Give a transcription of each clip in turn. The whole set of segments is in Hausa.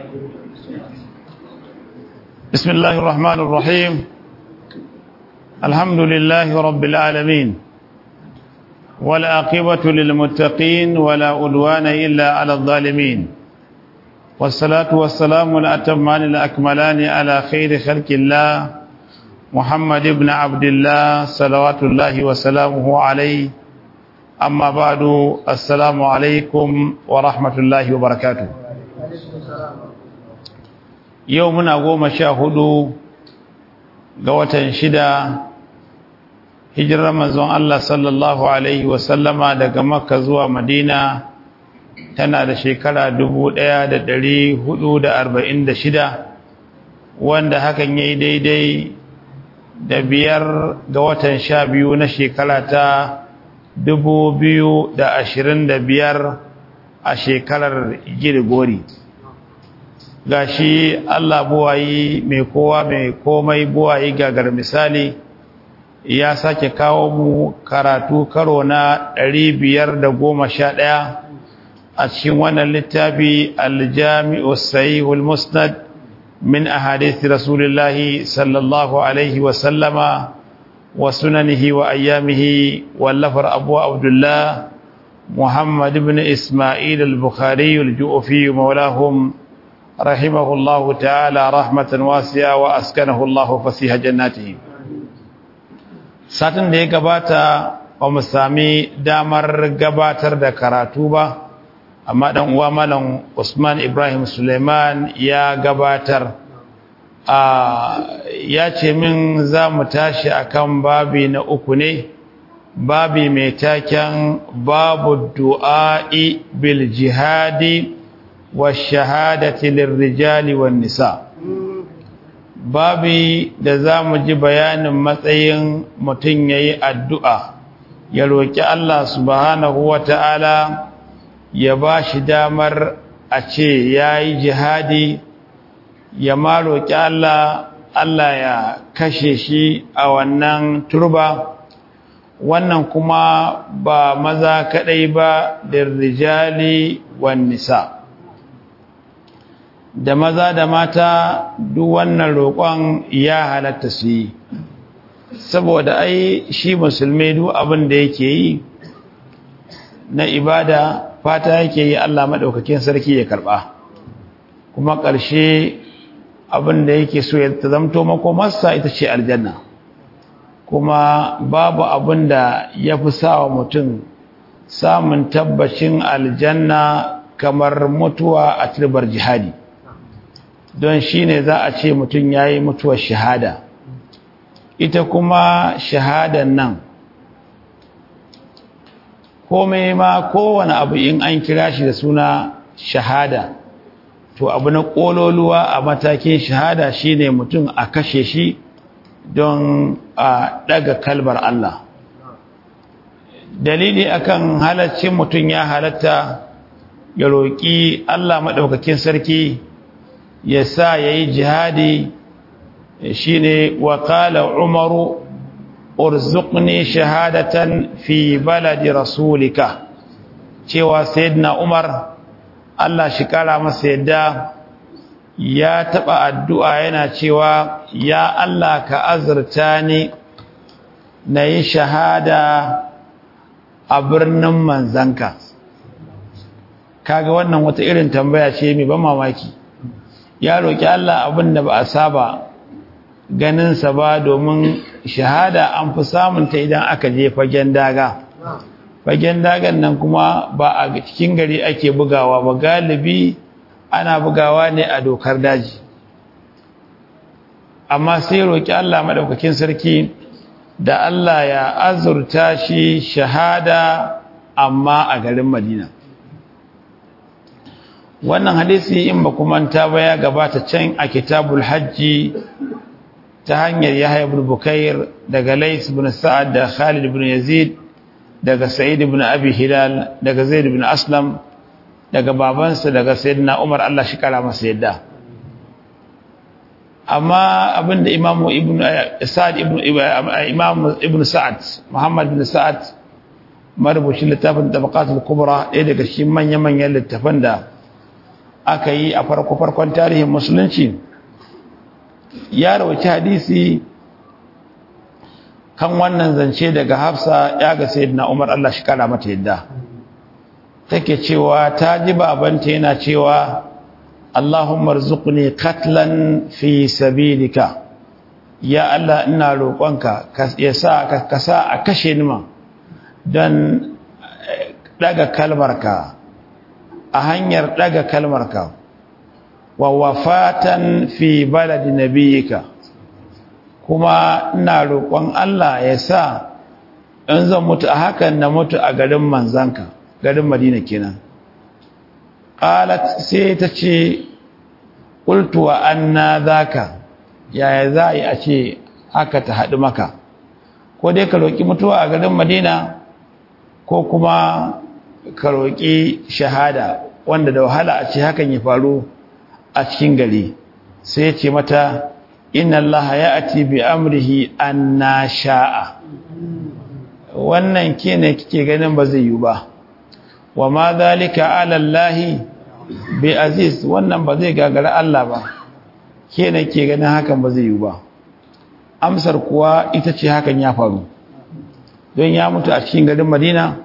بسم الله الرحمن الرحيم الحمد لله رب العالمين والعاقبة للمتقين ولا أدوان إلا على الظالمين والصلاة والسلام الأتمان الأكملان على خير خلق الله محمد بن عبد الله صلوات الله وسلامه عليه أما بعد السلام عليكم ورحمة الله وبركاته يومنا قوم شاهدوا قوة شدة hijirar manzon Allah sallallahu Alaihi wasallama daga Makka zuwa Madina tana da shekara shida, wanda hakan ya yi daidai da biyar ga watan sha biyu na shekara ta biyar a shekarar girgori gashi Allah buwayi mai kowa mai komai buwayi gagar misali ya sake kawo mu karatu karo na ɗaya a cikin wannan littafi aljami'u sahihul musnad min ahadith rasulillahi sallallahu alaihi wa sallama wa sunanihi wa ayyamihi wallafar abu abdullah muhammad ibn isma'il al-bukhari al-ju'fi maulahum rahimahullahu ta'ala rahmatan wasi'a wa askanahu Allah fasiha jannatihi satin da ya gabata ba mu sami damar gabatar da karatu ba amma dan uwa malam Usman Ibrahim Suleiman ya gabatar a ya ce min za mu tashi akan babi na uku ne babi mai taken babu du'a'i bil jihadi wa shahadati lirrijali wan nisa' babi da za mu ji bayanin matsayin mutum ya yi addu'a ya roƙi Allah subhanahu wa ta'ala ya ba shi damar a ce ya yi jihadi ya ma roƙi Allah Allah ya kashe shi a wannan turba wannan kuma ba maza kaɗai ba da rijali wan nisa' da maza da mata duk wannan roƙon ya halatta su yi saboda ai shi musulmi duk abin da yake yi na ibada fata yake yi Allah maɗaukakin sarki ya karɓa kuma ƙarshe abin da yake so ya zamto makomarsa ita ce aljanna kuma babu abin da ya fi sawa mutum samun tabbacin aljanna kamar mutuwa a turbar jihadi don shi ne za a ce mutum ya yi mutuwar shahada ita kuma shahadan nan komai ma kowane abu in an kira shi da suna shahada to abu na ƙololuwa a matakin shahada shine mutum a kashe shi don a ɗaga kalbar Allah dalili akan halaccin mutum ya halatta ya roƙi Allah maɗaukakin sarki ya sa ya yi jihadi shi ne wakala umaru urzuqni shahadatan fi baladi rasulika cewa sayyidina umar Allah shi kara masa yadda ya taba addu'a yana cewa ya Allah ka azurta ni na yi shahada a birnin manzanka kaga wannan wata irin tambaya ce mai ban mamaki ya roƙi Allah abin da ba a saba ganinsa ba domin shahada an fi samunta idan aka je fagen daga fagen dagan nan kuma ba a cikin gari ake bugawa ba galibi ana bugawa ne a dokar daji amma sai roƙi Allah maɗaukakin sarki da Allah ya azurta shi shahada amma a garin Madina wannan hadisi in ba kuma ta baya gabata can a kitabul hajji ta hanyar Yahya ibn Bukair daga Lais ibn Sa'ad da Khalid ibn Yazid daga Sa'id ibn Abi Hilal daga Zaid ibn Aslam daga babansa daga Sayyidina Umar Allah shi kara masa yadda amma abinda Imam Ibn Sa'ad ibn Imam Ibn Sa'ad Muhammad ibn Sa'ad marubucin littafin Tabaqatul Kubra ɗaya daga cikin manya-manyan littafan da aka yi a farko-farkon tarihin musulunci ya rawaci hadisi kan wannan zance daga hafsa ya ga sayyidina umar Allah shi kara mata yadda take cewa ta ji babanta yana cewa Allahumma rzuqni katlan fi sabilika ya Allah ina roƙonka ya sa ka sa a kashe ni ma don daga kalmarka a hanyar daga kalmarka wa wafatan fi baladi nabiyika kuma ina roƙon Allah ya sa in zan mutu a hakan na mutu a garin manzanka garin madina kenan qalat sai ta ce qultu wa anna zaka yaya za a yi a ce haka ta haɗu maka ko dai ka roƙi mutuwa a garin madina ko kuma ka roƙi shahada wanda da wahala a ce hakan ya faru a cikin gari sai ya ce mata inna allaha ya ati bi amrihi anna sha'a wannan ke ne kike ganin ba zai yi ba wa ma zalika ala allahi bi aziz wannan ba zai gagara Allah ba ke ne ke ganin hakan ba zai yi ba amsar kuwa ita ce hakan ya faru don ya mutu a cikin garin madina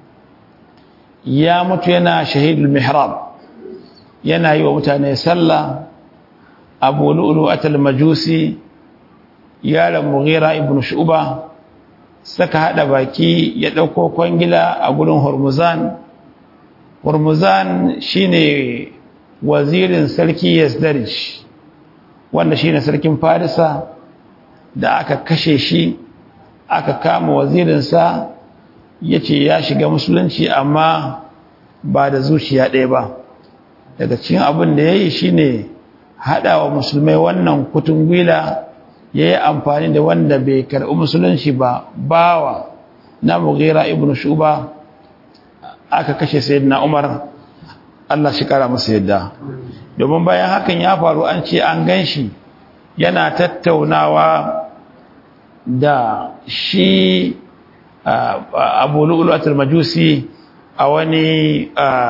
ya mutu yana shahidul mihrab yana yi wa mutane sallah abu lu'ulu atal majusi yaron mughira ibn shu'ba saka hada baki ya dauko kwangila a gurin hormuzan hormuzan shine wazirin sarki yasdarj wanda shine sarkin farisa da aka kashe shi aka kama wazirinsa ya ce ya shiga musulunci amma ba da zuciya ɗaya ba daga cikin abin da ya yi shi ne haɗa wa musulmai wannan kutun gwila ya yi amfani da wanda bai karɓi musulunci ba bawa na mughira ibn shuba aka kashe sayyidina umar Allah shi kara masa yadda domin bayan hakan ya faru an ce an gan shi yana tattaunawa da shi abu lu'ulatul majusi a wani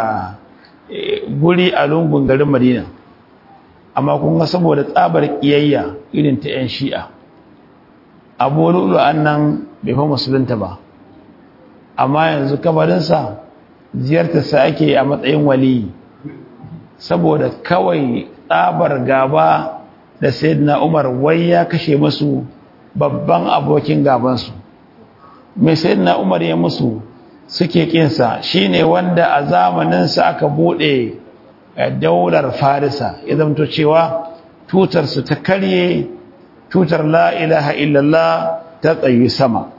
guri a lungun garin madina amma kuma saboda tsabar kiyayya irin ta 'yan shi'a abu lu'ulu'an nan bai fa musulunta ba amma yanzu kabarinsa ziyartarsa ake a matsayin waliyi saboda kawai tsabar gaba da sayyidina umar wai ya kashe masu babban abokin gabansu mai sayyidina umar ya musu suke kinsa shine wanda a zamaninsa aka bude daular farisa ya zamto cewa tutarsu ta karye tutar la ilaha illallah ta tsayi sama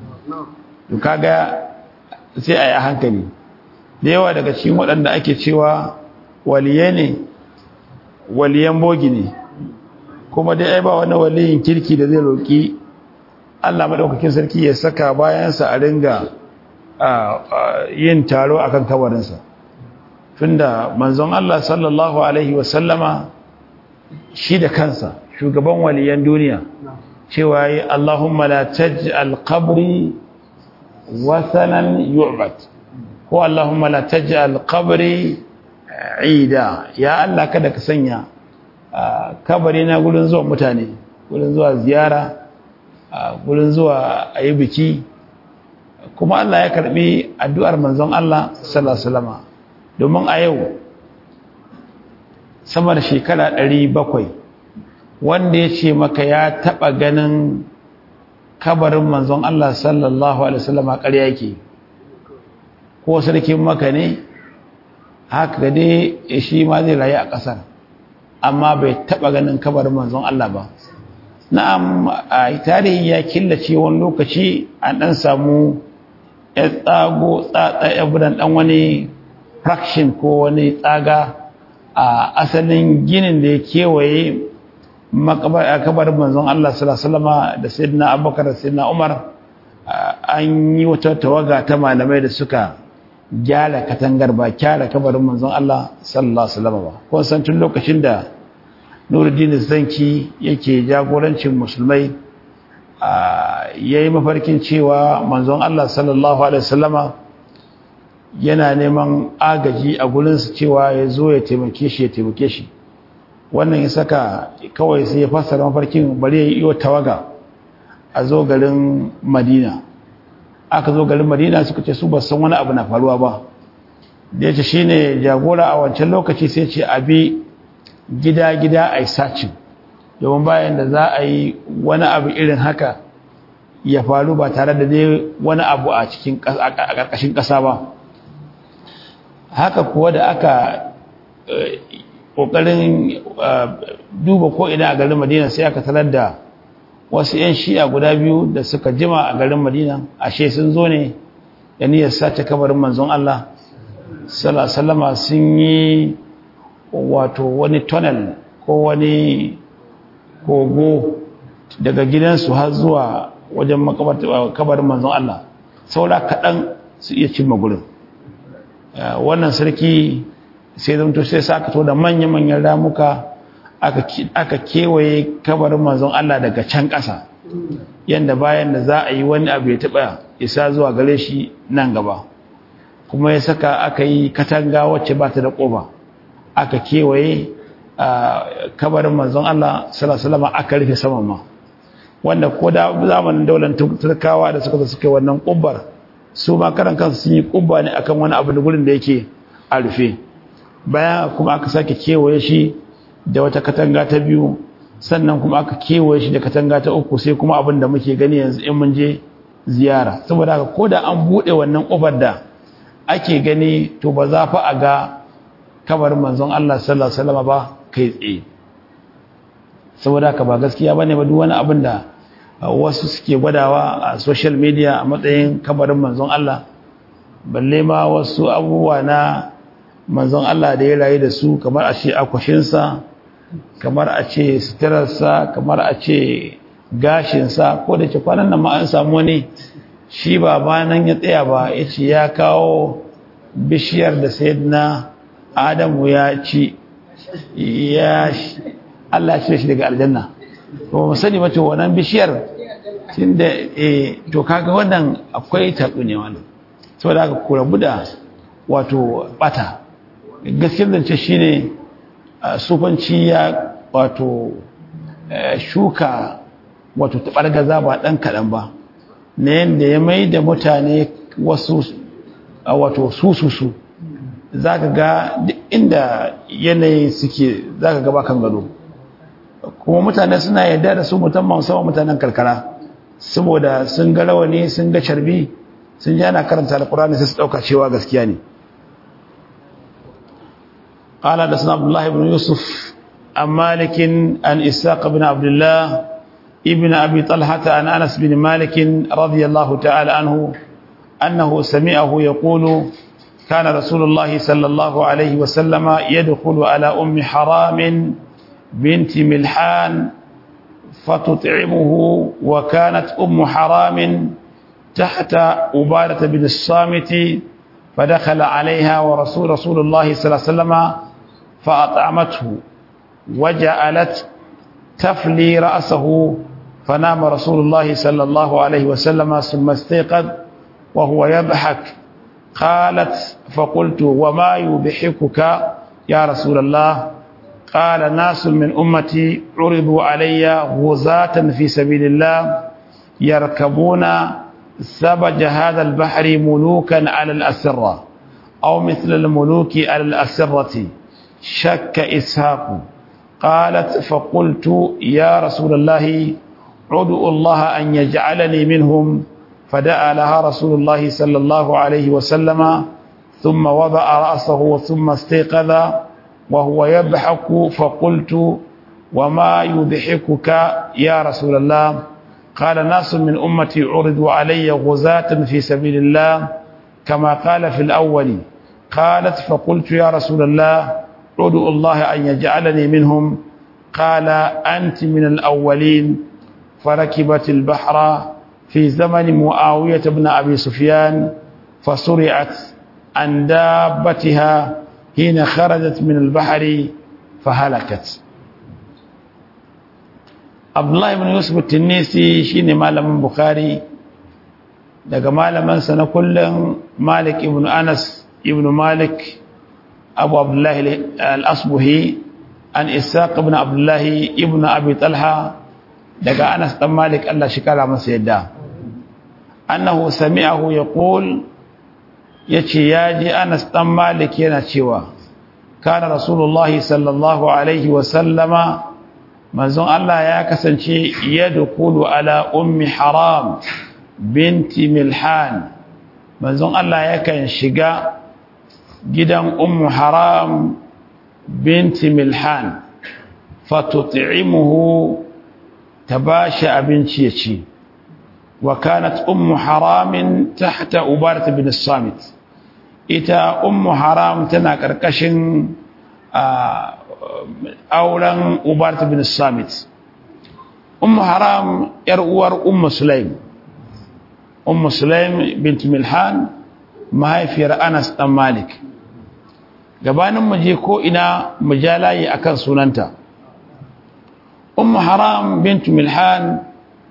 kaga sai a yi hankali da yawa daga cikin waɗanda ake cewa waliye ne waliyan bogi ne kuma dai ai ba wani waliyin kirki da zai roƙi Allah maɗaukakin sarki ya saka bayansa a ringa yin taro a kan kabarinsa tunda manzon Allah sallallahu Alaihi wasallama shi da kansa shugaban waliyan duniya cewa yi Allahumma la taj'al qabri wasanan yu'bad ko Allahumma la taj'al qabri ida ya Allah kada ka sanya kabari na gurin zuwa mutane gurin zuwa ziyara gurin zuwa ayi biki kuma Allah ya karbi addu'ar manzon Allah sallallahu alaihi wasallam domin a yau sama da shekara 700 wanda ya ce maka ya taba ganin kabarin manzon Allah sallallahu alaihi wasallam ƙarya yake ko sarkin maka ne haka dai shi ma zai rayu a ƙasar amma bai taba ganin kabarin manzon Allah ba na'am a tarihi ya killace wani lokaci an dan samu ya tsago tsatsa ya budan dan wani fraction ko wani tsaga a asalin ginin da ya kewaye kabarin manzon Allah sallallahu alaihi wasallam da sayyidina Abubakar da sayyidina Umar an yi wata tawaga ta malamai da suka gyara katangar ba kyara kabarin manzon Allah sallallahu alaihi wasallam ba kun san tun lokacin da Nuruddin Zanki yake jagorancin musulmai yayi mafarkin cewa manzon Allah sallallahu alaihi wasallama yana neman agaji a gurinsu cewa ya zo ya taimake shi ya taimake shi wannan ya saka kawai sai ya fassara mafarkin bari ya yi iyo tawaga a zo garin madina aka zo garin madina suka ce su ba san wani abu na faruwa ba da ya ce shi ne jagora a wancan lokaci sai ce abi gida-gida a yi sacin domin bayan da za a yi wani abu irin haka ya faru ba tare da dai wani abu a cikin ƙarƙashin ƙasa ba haka kuwa da aka ƙoƙarin duba ko'ina a garin madina sai aka talar da wasu 'yan shi'a guda biyu da suka jima a garin madina ashe sun zo ne da niyyar sace kabarin manzon Allah salama sun yi wato wani tunnel ko wani kogo daga gidansu har zuwa wajen kabarin manzon Allah saura kaɗan su iya cimma gurin wannan sarki sai zamto sai sa aka to da manya-manyan ramuka aka kewaye kabarin manzon Allah daga can ƙasa yadda bayan da za a yi wani abu ya taɓa isa zuwa gare shi nan gaba kuma ya saka aka yi katanga wacce ba ta da ƙoba aka kewaye kabarin manzon Allah salasalama aka rufe saman ma wanda ko da zamanin daular turkawa da suka suke wannan ƙubbar su ma karan kansu sun yi ƙubba ne akan wani abu da gurin da yake a rufe bayan kuma aka sake kewaye shi da wata katanga ta biyu sannan kuma aka kewaye shi da katanga ta uku sai kuma abin da muke gani yanzu in mun je ziyara saboda haka ko da an buɗe wannan ƙofar da ake gani to ba za fa a ga kabarin manzon Allah sallallahu alaihi wasallam ba kai tsaye saboda haka ba gaskiya bane ba duk wani abin da wasu suke gwadawa a social media a matsayin kabarin manzon Allah balle ma wasu abubuwa na manzon Allah da ya rayu da su kamar a ce akwashinsa kamar a ce suturarsa kamar a ce gashinsa ko da ke kwanan nan ma an samu wani shi ba ba nan ya tsaya ba ya ce ya kawo bishiyar da sayyidina adamu ya ci ya Allah ya shi daga aljanna ba mu sani mace wannan bishiyar tunda eh to kaga wannan akwai tabu ne wannan saboda haka ku rabu da wato bata gaskiyar zance shine sufanci ya wato shuka wato tabargaza ba dan kadan ba na yanda ya mai da mutane wasu wato sususu zaka ga duk inda yanayi suke zaka ga ba kan gado kuma mutane suna yarda da su musamman sama mutanen karkara saboda sun ga rawani sun ga carbi sun ji ana karanta alkurani sai su dauka cewa gaskiya ne قال حدثنا عبد الله بن يوسف عن مالك عن إساق بن عبد الله ابن أبي طلحة عن أنس بن مالك رضي الله تعالى عنه أنه سمعه يقول كان رسول الله صلى الله عليه وسلم يدخل على أم حرام بنت ملحان فتطعمه وكانت أم حرام تحت أبارة بن الصامت فدخل عليها ورسول رسول الله صلى الله عليه وسلم فأطعمته وجعلت تفلي رأسه فنام رسول الله صلى الله عليه وسلم ثم استيقظ وهو يضحك قالت فقلت وما يضحكك يا رسول الله قال ناس من أمتي عرضوا علي غزاة في سبيل الله يركبون سبج هذا البحر ملوكا على الأسرة أو مثل الملوك على الأسرة شك إسحاق قالت فقلت يا رسول الله عدوا الله أن يجعلني منهم فدعا لها رسول الله صلى الله عليه وسلم ثم وضع رأسه ثم استيقظ وهو يضحك فقلت وما يضحكك يا رسول الله قال ناس من أمتي عرضوا علي غزاة في سبيل الله كما قال في الأول قالت فقلت يا رسول الله ادعوا الله أن يجعلني منهم قال أنت من الأولين فركبت البحر في زمن معاوية بن أبي سفيان فسرعت عن دابتها حين خرجت من البحر فهلكت عبد الله بن يوسف التنيسي شيني malamin bukhari daga malamansa na kullum malik ibn anas ibn malik abu abdullahi al-asbuhi an isaq ibn abdullahi ibn abi talha daga anas dan malik Allah shi kara masa yadda annahu sami'ahu yaqul yace yaji anas dan malik yana cewa kana rasulullahi sallallahu alaihi wa sallama manzon Allah ya kasance yadkhulu ala ummi haram binti milhan manzon Allah yakan shiga gidan ummu haram binti milhan fatut'imuhu tabashi abinci ya ci wa kanat ummu haramin tahta ubarat bin samit ita ummu haram tana karkashin auren ubarat bin samit ummu haram yar uwar ummu sulaim ummu sulaim bint milhan mahaifiyar anas dan malik gabanin mu je ko ina mu ja layi akan sunanta ummu haram bint milhan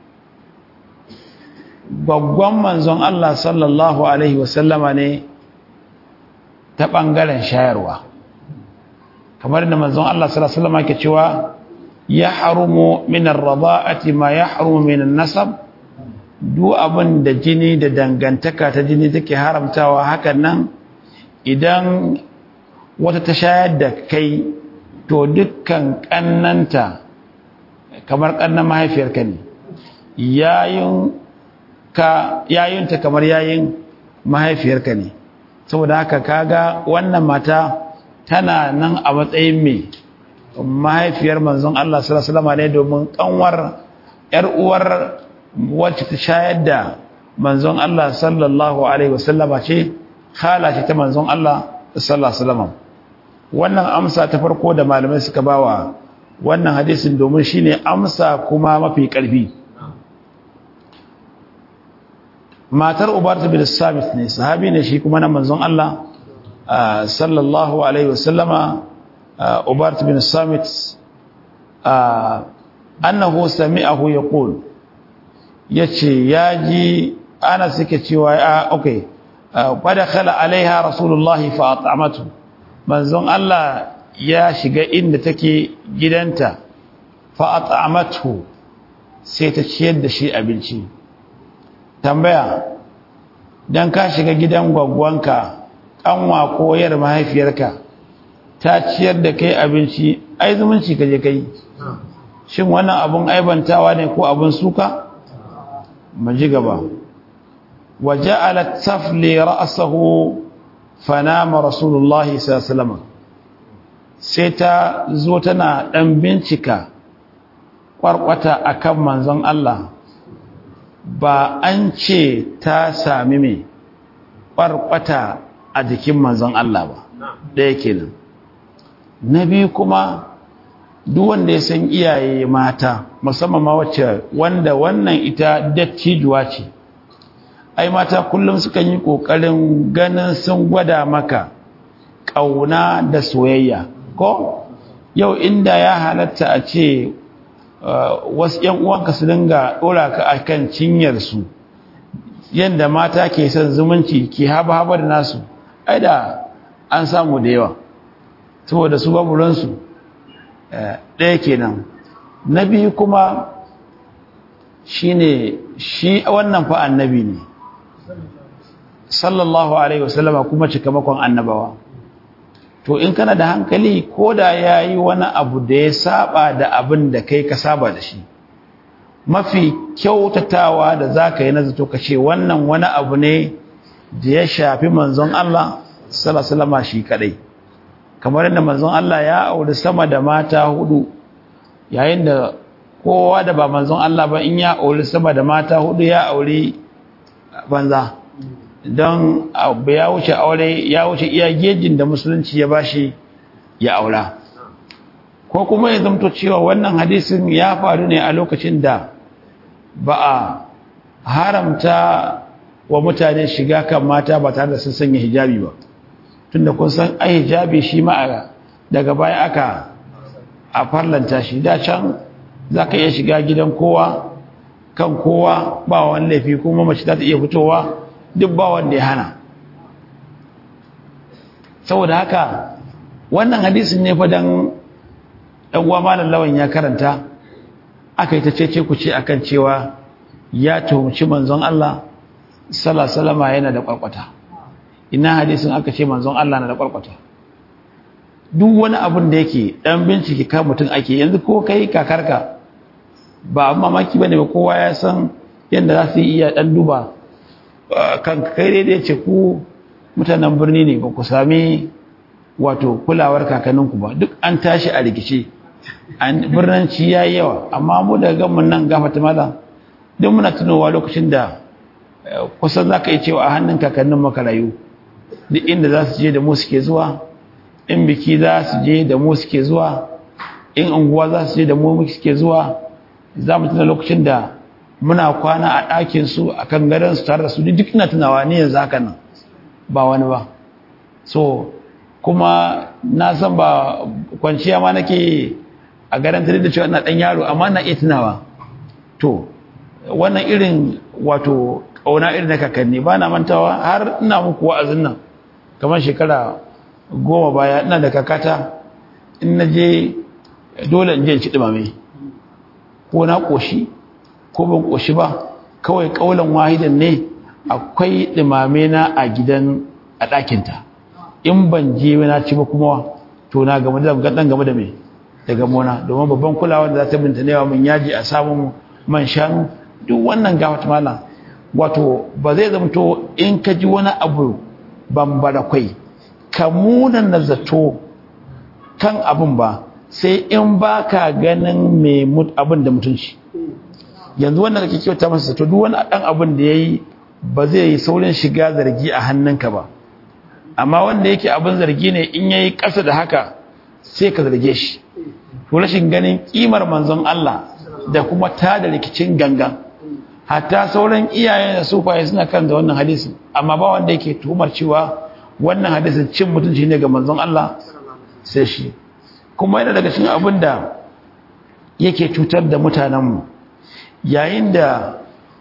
babban manzon Allah sallallahu alaihi wasallama ne ta bangaren shayarwa kamar da manzon Allah sallallahu alaihi wasallama ke cewa ya harumu min ar-rada'ati ma yahrumu min an-nasab duk abin da jini da dangantaka ta jini take haramtawa hakan nan idan wata ta shayar da kai to dukkan kannanta kamar kannan mahaifiyarka ne yayin ka yayinta kamar yayin mahaifiyarka ne saboda haka kaga wannan mata tana nan a matsayin mai mahaifiyar manzon Allah sallallahu alaihi wasallam ne domin kanwar yar uwar wacce ta shayar da manzon Allah sallallahu alaihi wasallama ce khala ce ta manzon Allah sallallahu alaihi wasallam wannan amsa ta farko da malamai suka bawa wannan hadisin domin shine amsa kuma mafi karfi matar Ubarat bin Samit ne sahabi ne shi kuma na manzon Allah sallallahu alaihi wasallama Ubarat bin Samit annahu sami'ahu yaqul yace yaji ana suke cewa a okay fadakhala alaiha rasulullahi fa at'amatu manzon Allah ya shiga inda take gidanta fa at'amatu sai ta ciyar da shi abinci tambaya dan ka shiga gidan gwaggwanka kanwa ko yar mahaifiyarka ta ciyar da kai abinci ai zumunci kaje kai shin wannan abun aibantawa ne ko abun suka mu ji gaba waja'alat tafli ra'sahu fanama rasulullahi sallallahu alaihi wasallam sai ta zo tana dan bincika kwarkwata akan manzon Allah ba an ce ta sami me kwarkwata a jikin manzon Allah ba ɗaya kenan na biyu kuma duk wanda ya san iyaye mata musamman ma wacce wanda wannan ita dattijuwa ce ai mata kullum sukan yi kokarin ganin sun gwada maka kauna da soyayya ko yau inda ya halatta a ce wasu ƴan uwanka su dinga dora ka akan cinyar su yanda mata ke son zumunci ke haba haba da nasu ai da an samu da yawa saboda su babu ransu ɗaya kenan na biyu kuma shine shi wannan fa annabi ne sallallahu alaihi wasallama kuma cikamakon annabawa to in kana da hankali ko da yayi wani abu da ya saba da abin da kai ka saba da shi mafi kyautatawa da zaka yi nazato ka ce wannan wani abu ne da ya shafi manzon Allah sallallahu alaihi wasallama shi kadai kamar yadda manzon Allah ya auri sama da mata hudu yayin da kowa da ba manzon Allah ba in ya auri sama da mata hudu ya auri banza don abu ya wuce aure ya wuce iya gejin da musulunci ya bashi ya aura ko kuma ya zamto cewa wannan hadisin ya faru ne a lokacin da ba a haramta wa mutane shiga kan mata ba tare da sun sanya hijabi ba tunda kun san ai hijabi shi ma daga baya aka a farlanta shi da can za ka iya shiga gidan kowa kan kowa ba wani laifi kuma mace za ta iya fitowa duk ba wanda ya hana saboda haka wannan hadisin ne fa dan dan uwa malam lawan ya karanta aka yi ta cece ku ce akan cewa ya tuhumci manzon Allah sallallahu alaihi wasallam yana da kwarkwata ina hadisin aka ce manzon Allah na da kwarkwata duk wani abun da yake dan bincike ka mutun ake yanzu ko kai kakarka ba abin mamaki bane ba kowa ya san yadda za su iya dan duba kan kai daidai ce ku mutanen birni ne ba ku sami wato kulawar kakanninku ba duk an tashi a rikice birnanci ya yi yawa amma mu da gamin nan gafata mala duk muna tunowa lokacin da kusan za ka yi cewa a hannun kakannin makarayu duk inda za su je da mu suke zuwa in biki za su je da mu suke zuwa in unguwa za su je da mu suke zuwa za mu tuna lokacin da muna kwana a ɗakinsu a kan gadonsu tare da su duk ina tunawa ne yanzu haka nan ba wani ba so kuma na san ba kwanciya ma nake a garantar da cewa ina ɗan yaro amma na iya tunawa to wannan irin wato ƙauna irin na kakanni ba na mantawa har ina muku wa'azin nan kamar shekara goma baya ina da kakata in na je dole in je in ci ɗumame ko na ƙoshi ko ban ƙoshi ba kawai ƙaunar wahidan ne akwai ɗumame na a gidan a ɗakinta in ban je na ci ba kuma to na game da ɗan game da mai da gamona domin babban kulawa da za ta binta newa mun yaji a samun man shanu duk wannan gafat mala wato ba zai zamto in ka ji wani abu bambara kwai ka munan na zato kan abin ba sai in ba ka ganin mai abin da mutunci yanzu wannan kake kyauta masa zato duk wani ɗan abin da ya yi ba zai yi saurin shiga zargi a hannunka ba amma wanda yake abin zargi ne in ya yi ƙasa da haka sai ka zarge shi to rashin ganin ƙimar manzon Allah da kuma ta da rikicin gangan hatta sauran iyayen da sufaye suna kan da wannan hadisin amma ba wanda yake tuhumar cewa wannan hadisin cin mutunci ne ga manzon Allah sai shi kuma yana daga cikin abin da yake cutar da mutanenmu yayin da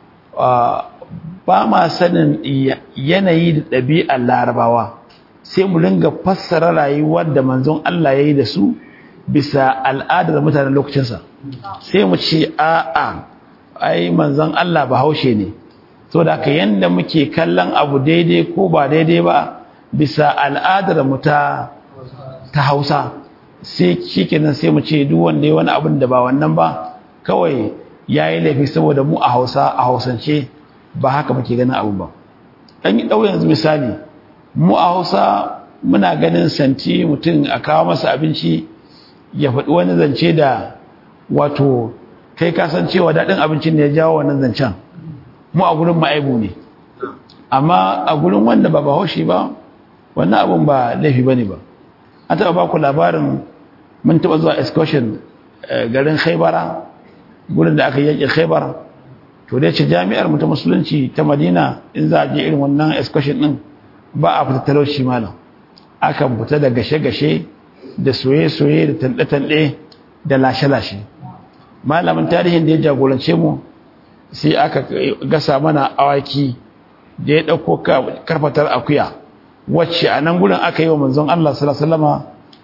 ba ma sanin yanayi da ɗabi'ar larabawa sai mu ringa fassara rayuwar da manzon Allah ya yi da su bisa al'adar mutanen lokacinsa sai mu ce a'a ai manzon Allah ba haushe ne so da haka yanda muke kallon abu daidai ko ba daidai ba bisa al'adar mu ta ta Hausa sai shikenan sai mu ce duk wanda ya wani abin da ba wannan ba kawai yayi laifi saboda mu a Hausa a Hausance ba haka muke ganin abu ba dan yi dau yanzu misali mu a Hausa muna ganin santi mutum a kawo masa abinci ya faɗi wani zance da wato kai kasancewa daɗin abincin ne ya jawo wannan zancen mu a gurin ma'aibu ne amma a gurin wanda ba bahaushe ba wannan abin ba laifi ba ne ba an taɓa ba ku labarin mun taɓa zuwa excursion garin khaibara gurin da aka yaƙi khaibara to dai ce jami'ar mu ta musulunci ta madina in za a je irin wannan excursion ɗin ba a fita talauci malam akan fita da gashe-gashe da soye-soye da tanɗe-tanɗe da lashe-lashe malamin tarihin da ya jagorance mu sai aka gasa mana awaki da ya ɗauko karfatar akuya wacce a nan gudun aka yi wa manzon Allah salama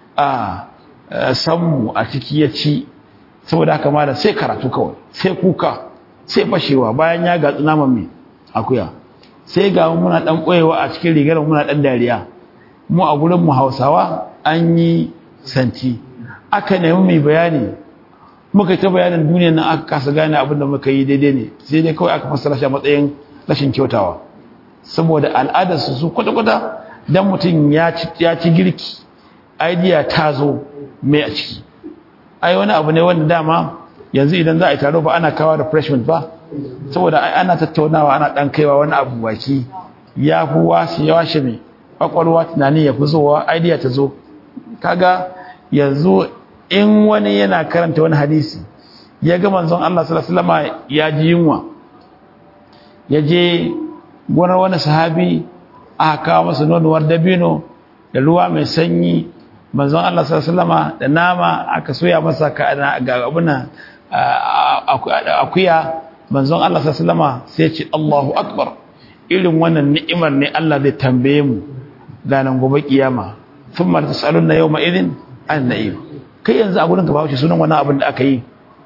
a sammu a ciki ya ci saboda haka ma da sai karatu kawai sai kuka sai fashewa bayan ya gatsu naman mai akuya sai ga muna ɗan ɓoyewa a cikin rigar muna ɗan dariya mu a gurin mu hausawa an yi santi aka nemi mai bayani muka ta bayanin duniyar nan aka kasa gane abin da muka yi daidai ne sai dai kawai aka fassara shi a matsayin rashin kyautawa saboda al'adarsu su kwata-kwata dan mutum ya ci girki idea ta zo mai a ciki ai wani abu ne wanda dama yanzu idan za a yi taro ba ana kawo refreshment ba saboda ai ana tattaunawa ana dan kaiwa wani abu baki ya fi wasu ya washe mai kwakwalwa tunani ya fi zowa idea ta zo kaga yanzu in wani yana karanta wani hadisi ya ga manzon Allah sallallahu alaihi wasallam ya ji yunwa ya je gonar wani sahabi aka kawo masa nonuwar dabino da ruwa mai sanyi manzon Allah sallallahu alaihi wasallam da nama aka soya masa ga abuna akuya manzon Allah sallama sai ce Allahu akbar irin wannan ni'imar ne Allah zai tambaye mu ranar gobe kiyama thumma tasaluna yawma idin an na'im kai yanzu a gurin ka ba wuce sunan wannan abin da aka yi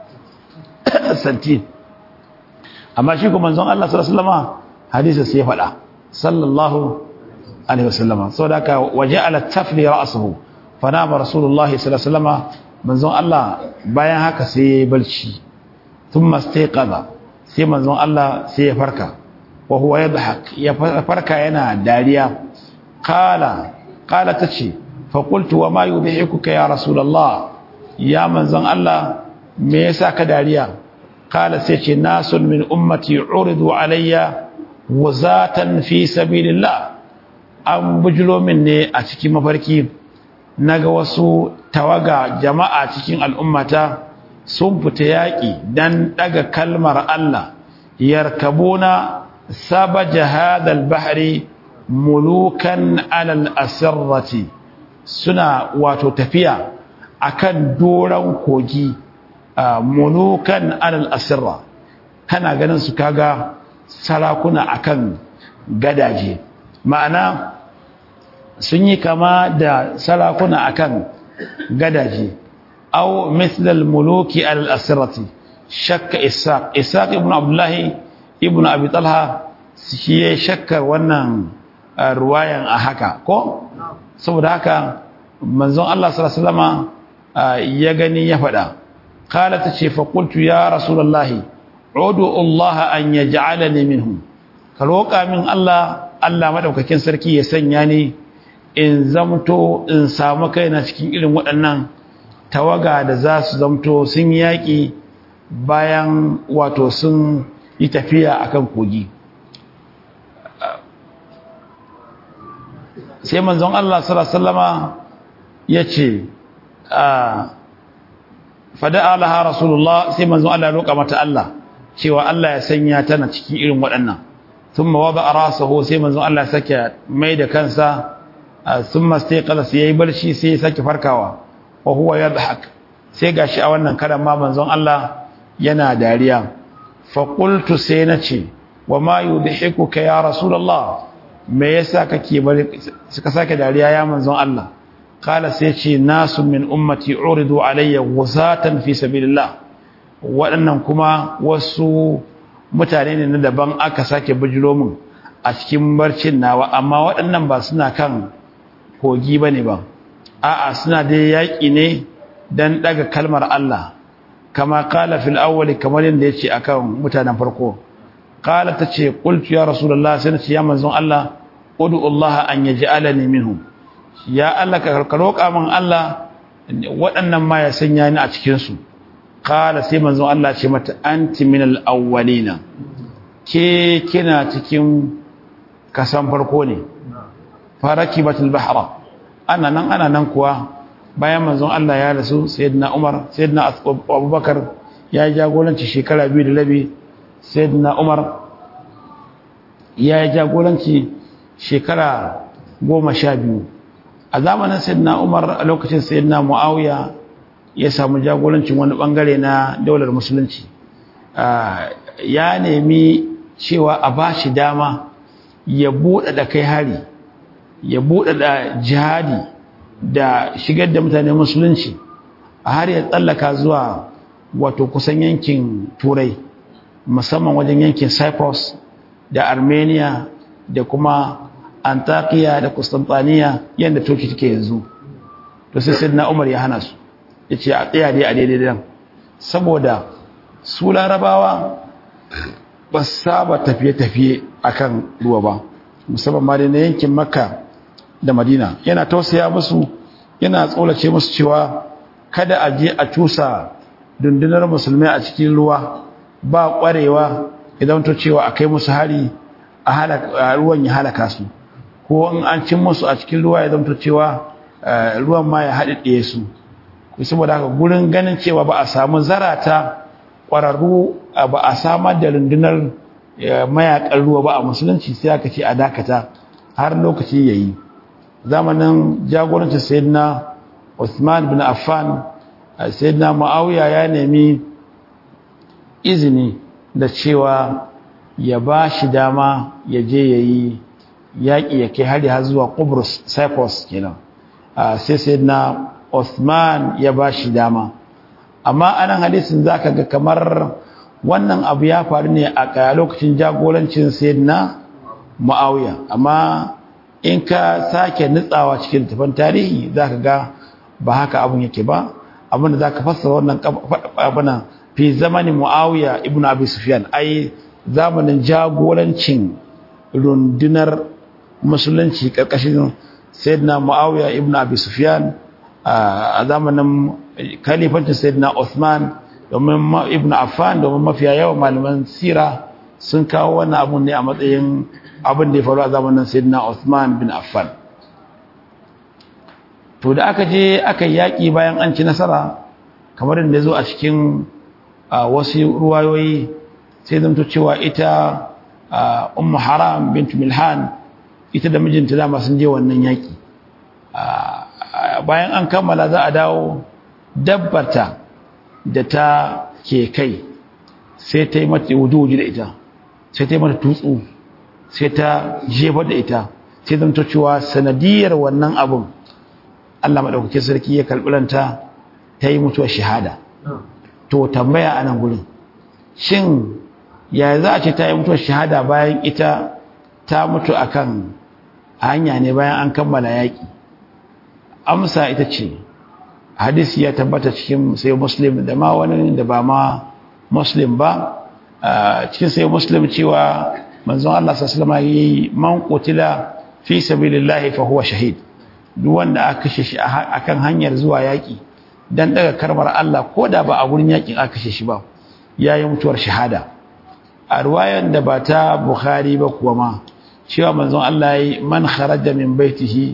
santi amma shi kuma manzon Allah sallallahu alaihi wasallama hadisi sai ya faɗa sallallahu alaihi wasallama saboda haka waja'ala tafli ra'suhu fanama rasulullahi sallallahu alaihi wasallama manzon Allah bayan haka sai ya balci thumma istayqaza sai manzon Allah sai ya farka wa huwa yadhak ya farka yana dariya qala qala tace fa qultu wa ma yudhikuka ya rasulullah ya manzon Allah me yasa ka dariya qala sai ce nasun min ummati uridu alayya wazatan fi sabilillah an bujulo min ne a cikin mafarki naga wasu tawaga jama'a cikin al'ummata sun fita yaƙi dan daga kalmar Allah yarkabuna sabaja hadal bahri mulukan alal asirrati suna wato tafiya akan doran kogi mulukan alal asirra kana ganin su kaga sarakuna akan gadaje ma'ana sun yi kama da sarakuna akan gadaje aw mithlal muluki alal asirrati shakka isaq isaq ibn abdullahi ibn abi talha shi ya shakkar wannan ruwayan a haka ko saboda haka manzon Allah sallallahu alaihi wasallama ya gani ya faɗa قالت تشي فقلت يا رسول الله عدوا الله أن يجعلني منهم كالوقع من الله الله مدوكاكين سركي يسنياني in zamto in samu kaina cikin irin waɗannan tawaga da za su zamto sun yaƙi bayan wato sun yi tafiya akan kogi sai manzon Allah sallallahu alaihi wasallama yace a fada'a laha rasulullah sai manzo Allah ya roƙa mata Allah cewa Allah ya sanya tana cikin irin waɗannan thumma wada rasahu sai manzo Allah ya sake mai da kansa thumma istayqala sai yayi barci sai ya sake farkawa wa huwa yadhak sai gashi a wannan karan ma manzon Allah yana dariya fa qultu sai nace wa ma yudhikuka ya rasulullah me yasa kake bari suka sake dariya ya manzon Allah قال سيتي ناس من أمتي عرضوا علي غزاة في سبيل الله waɗannan kuma wasu mutane ne na daban aka sake bijiro min a cikin barcin nawa amma waɗannan ba suna kan kogi ba ne ba a'a suna dai yaƙi ne don ɗaga kalmar Allah kama kala fil awwali kamar yadda ya ce a kan mutanen farko kala ta ce ƙultu ya rasulallah sai na ce ya manzon Allah udu Allah an yaji alani minhum ya Allah ka roƙa min Allah waɗannan ma ya sanya ni a cikinsu ƙala sai manzon Allah ce mata anti minal awwalina ke kina cikin kasan farko ne faraki batul bahra ana nan ana nan kuwa bayan manzon Allah ya rasu sayyidina Umar sayyidina Abubakar ya yi jagoranci shekara biyu da labi sayyidina Umar ya yi jagoranci shekara goma sha biyu a zamanin sayyidina Umar a lokacin sayyidina Muawiya ya samu jagorancin wani bangare na daular musulunci ya nemi cewa a bashi dama ya buɗe da kai hari ya buɗe da jihadi da shigar da mutane musulunci a har ya tsallaka zuwa wato kusan yankin turai musamman wajen yankin cyprus da armenia da kuma antakiya da constantinople yadda turki take yanzu to sai sidna umar ya hana su ya ce a tsaya dai a daidai dan saboda su larabawa ba saba tafiye-tafiye akan ruwa ba musamman ma da na yankin makka da madina yana tausaya musu yana tsolace musu cewa kada a je a cusa dundunar musulmai a cikin ruwa ba kwarewa idan to cewa a kai musu hari a ruwan ya halaka su ko in an cin musu a cikin ruwa ya zamto cewa ruwan ma ya haɗiɗe su saboda haka gurin ganin cewa ba a samu zarata ƙwararru ba a samar da rundunar mayakan ruwa ba a musulunci sai aka ce a dakata har lokaci ya yi zamanin jagorancin sayyidina Usman bin Affan sayyidina Muawiya ya nemi izini da cewa ya ba shi dama ya je ya yi yaƙi ya kai hari har zuwa Kubrus Cyprus kenan sai sai na Osman ya ba shi dama amma anan hadisin zaka ga kamar wannan abu ya faru ne a lokacin jagorancin sayyidina Muawiya amma in ka sake nutsawa cikin tafan tarihi zaka ga ba haka abun yake ba abinda zaka fassara wannan abuna fi zamanin Muawiya ibn Abi Sufyan ai zamanin jagorancin rundunar musulunci karkashin sayyidina Muawiya ibn Abi Sufyan a zamanin kalifancin sayyidina Uthman domin ibn Affan domin mafiya yawan malaman sira sun kawo wannan abun ne a matsayin abin da ya faru a zamanin sayyidina Uthman bin Affan to da aka je aka yaki bayan an ci nasara kamar da zo a cikin wasu ruwayoyi sai zanto cewa ita ummu haram bint milhan ita da mijinta dama sun je wannan yaki bayan an kammala za a dawo dabbarta da ta ke kai sai ta yi mata wujuji da ita sai ta yi mata tutsu sai ta jefar da ita sai zanto cewa sanadiyar wannan abun Allah maɗaukakin sarki ya kalɓulanta ta yi mutuwar shahada to tambaya a nan gurin shin ya za a ce ta yi mutuwar shahada bayan ita ta mutu akan hanya ne bayan an kammala yaƙi amsa ita ce hadisi ya tabbata cikin sai muslim da ma wani da ba ma muslim ba cikin sai muslim cewa manzon Allah sallallahu alaihi wasallam man qutila fi sabilillahi fa huwa shahid duk wanda aka kashe shi akan hanyar zuwa yaki dan daga karbar Allah ko da ba a gurin yakin aka kashe shi ba yayi mutuwar shahada a ruwayan da ba ta Bukhari ba kuwa ma cewa manzon Allah yi man kharaja min baitihi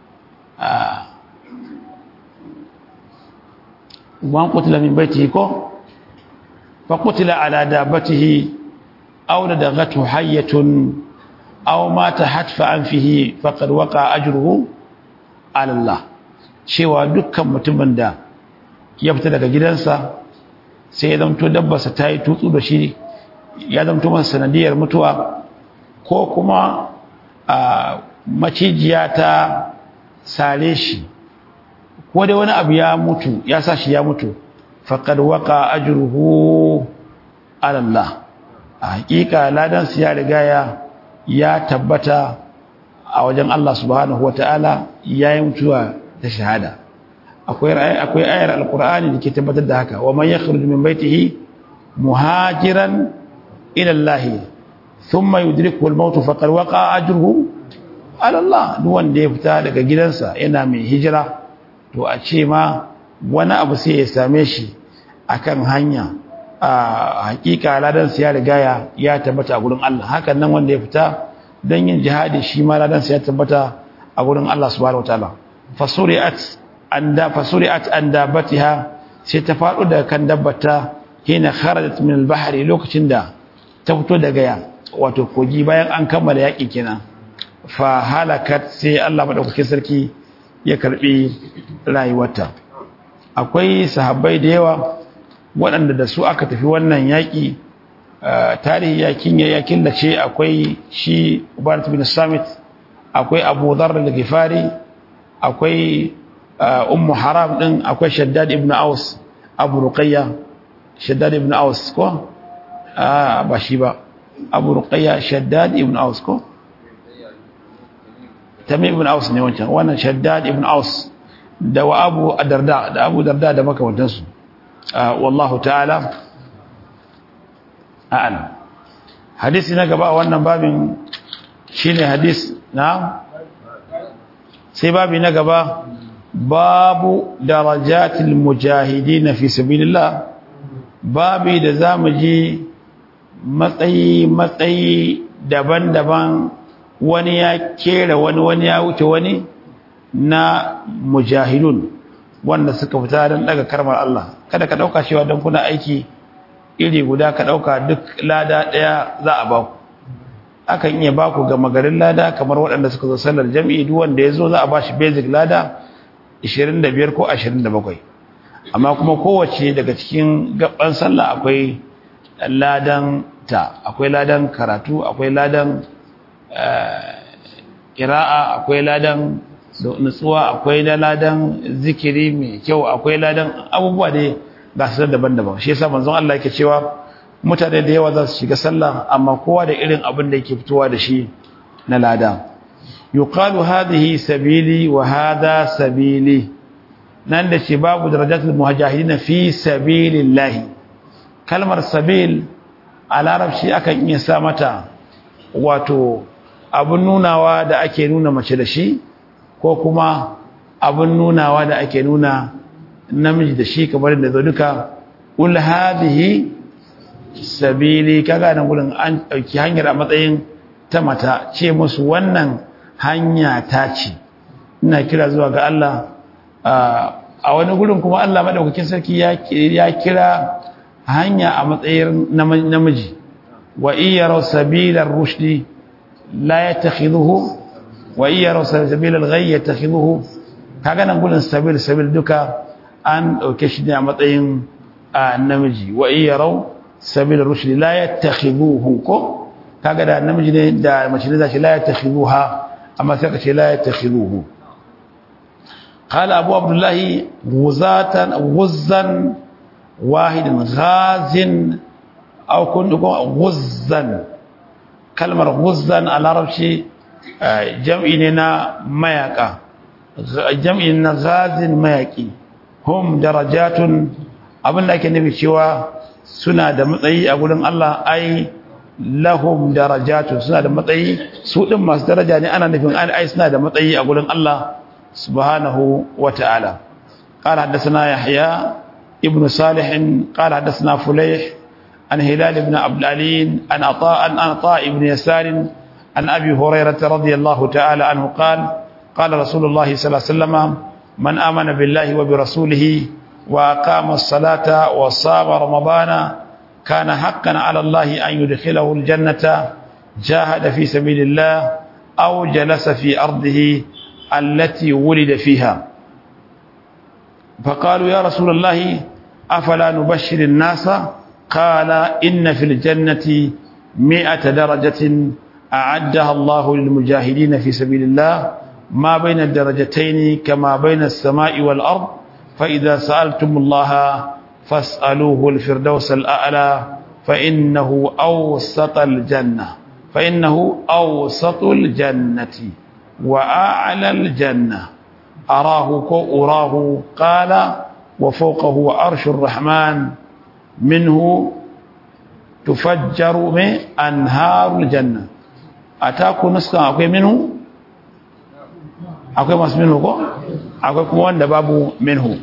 man qutila min baitihi ko fa qutila ala dabatihi aw ladaghathu hayyatun aw mata hatfa anfihi faqad waqa ajruhu ala Allah cewa dukkan mutumin da ya fita daga gidansa sai ya zamto dabbarsa ta yi tutsu da shi ya zamto masa sanadiyar mutuwa ko kuma a macijiya ta sare shi ko dai wani abu ya mutu ya sa shi ya mutu faqad waqa ajruhu ala Allah a hakika ladan su ya riga ya ya tabbata a wajen Allah subhanahu wataala yayi mutuwa ta shahada akwai akwai ayar alqur'ani da ke tabbatar da haka wa man yakhruju min baitihi muhajiran ila Allah thumma yudrikuhu al-maut faqad waqa ajruhu ala Allah duk wanda ya fita daga gidansa yana mai hijira to a ce ma wani abu sai ya same shi akan hanya a hakika ladan ya riga ya ya tabbata a gurin Allah hakan nan wanda ya fita dan yin jihadi shi ma ladan ya tabbata a gurin Allah subhanahu wataala fasuri'at anda fasuri'at andabatiha sai ta faɗo daga kan dabbata hina kharajat min al-bahri lokacin da ta fito daga ya wato kogi bayan an kammala yaki kenan fa halakat sai Allah madaukakin sarki ya karbi rayuwarta akwai sahabbai da yawa waɗanda da su aka tafi wannan yaƙi tarihi yakin ya killace akwai shi Ubarat bin Samit akwai Abu Dharr al-Ghifari akwai Ummu Haram din akwai Shaddad ibn Aus Abu Ruqayya Shaddad ibn Aus ko ba shi ba Abu Ruqayya Shaddad ibn Aus ko Tamim ibn Aus ne wancan wannan Shaddad ibn Aus da wa Abu Darda da Abu Darda da makamantansu wallahu ta'ala a'lam hadisi na gaba a wannan babin shine hadis na sai babi na gaba babu darajatil mujahidin fi sabilillah babi da zamu ji matsayi matsayi daban-daban wani ya kera wani wani ya wuce wani na mujahidun wanda suka fita don daga karmar Allah kada ka dauka cewa don kuna aiki iri guda ka dauka duk lada daya za a baku akan iya baku ga magarin lada kamar waɗanda suka zo sallar jami'i duk wanda ya zo za a bashi basic lada 25 ko 27 amma kuma kowace daga cikin gaban sallah akwai ladan ta akwai ladan karatu akwai ladan ƙira'a akwai ladan nutsuwa akwai da ladan zikiri mai kyau akwai ladan abubuwa da ga su daban-daban shi yasa manzon Allah yake cewa mutane da yawa za su shiga sallah amma kowa da irin abin da yake fitowa da shi na lada yuqalu hadhihi sabili wa hadha sabili nan da ce babu darajatul muhajirin fi sabilillah kalmar sabil a larabci akan iya sa mata wato abun nunawa da ake nuna mace da shi ko kuma abun nunawa da ake nuna namiji da shi kamar da zo duka ul hadhihi sabili kaga nan gurin an dauki hanyar a matsayin ta mata ce musu wannan hanya ta ce ina kira zuwa ga Allah a wani gurin kuma Allah madaukakin sarki ya kira hanya a matsayin namiji wa iyyaru sabilar rushdi la yattakhidhuhu wa iyyaru sabilal ghayy yattakhidhuhu kaga nan gurin sabil sabil duka an dauke shi ne a matsayin namiji wa iyyaru sabilar rushdi la yattakhidhuhu ko kaga da namiji ne da mace ne zashi la yattakhidhuha amma sai ka ce la yattakhidhuhu qala abu abdullah ghuzatan ghuzzan wahidin ghazin aw kun ghuzzan kalmar ghuzzan a larabci jam'i ne na mayaka jam'i na ghazin mayaki hum darajatun abinda ake nufi cewa suna da matsayi a gurin Allah ai lahum darajatun suna da matsayi su din masu daraja ne ana nufin ai suna da matsayi a gurin Allah subhanahu wata'ala قال حدثنا يحيى ابن صالح قال حدثنا فليح عن هلال بن عبد العلين عن عطاء عن عطاء بن يسار عن ابي هريره رضي الله تعالى عنه قال قال رسول الله صلى الله عليه وسلم من امن بالله وبرسوله واقام الصلاه وصام رمضان كان حقا على الله ان يدخله الجنه جاهد في سبيل الله او جلس في ارضه التي ولد فيها فقالوا يا رسول الله افلا نبشر الناس قال إن في الجنة مئة درجة أعدها الله للمجاهدين في سبيل الله ما بين الدرجتين كما بين السماء والأرض فإذا سألتم الله فاسألوه الفردوس الأعلى فإنه أوسط الجنة فإنه أوسط الجنة وأعلى الجنة أراه كو أراه قال وفوقه عرش الرحمن منه تفجر من أنهار الجنة أتاكو نسخة أكوي منه أكوي مس منه أكوي كمان دباب منه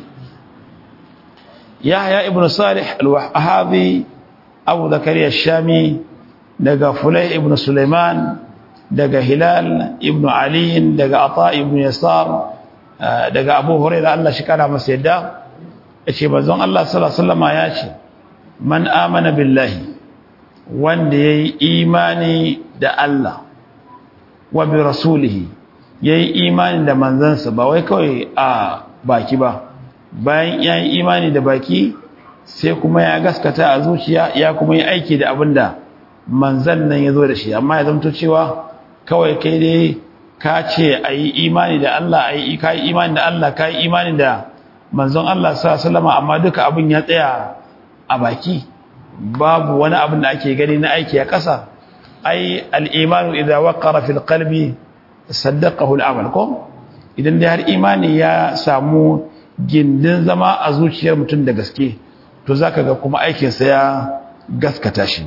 يحيى ابن صالح الوهابي أبو زكريا الشامي دقى فليح ابن سليمان دقى هلال ابن علي دقى عطاء ابن يسار دقى أبو هريرة الله شكرا مسيدا إيش بزون الله صلى الله عليه وسلم ياشي man amana billahi wanda ya yi imani da Allah wa bi rasulihi ya yi imani da manzansa ba wai kawai a baki ba bayan ya yi imani da baki sai kuma ya gaskata a zuciya ya kuma yi aiki da abin da manzan nan ya zo da shi amma ya zamto cewa kawai kai dai ka ce a yi imani da Allah a yi imani da Allah ka yi imani da manzon Allah sa salama amma duka abin ya tsaya a baki babu wani abin da ake gani na aiki a ƙasa ai al'imanu idan waƙara fil qalbi saddaqahu al'amal ko idan da har imani ya samu gindin zama a zuciyar mutum da gaske to zaka ga kuma aikinsa ya gaskata shi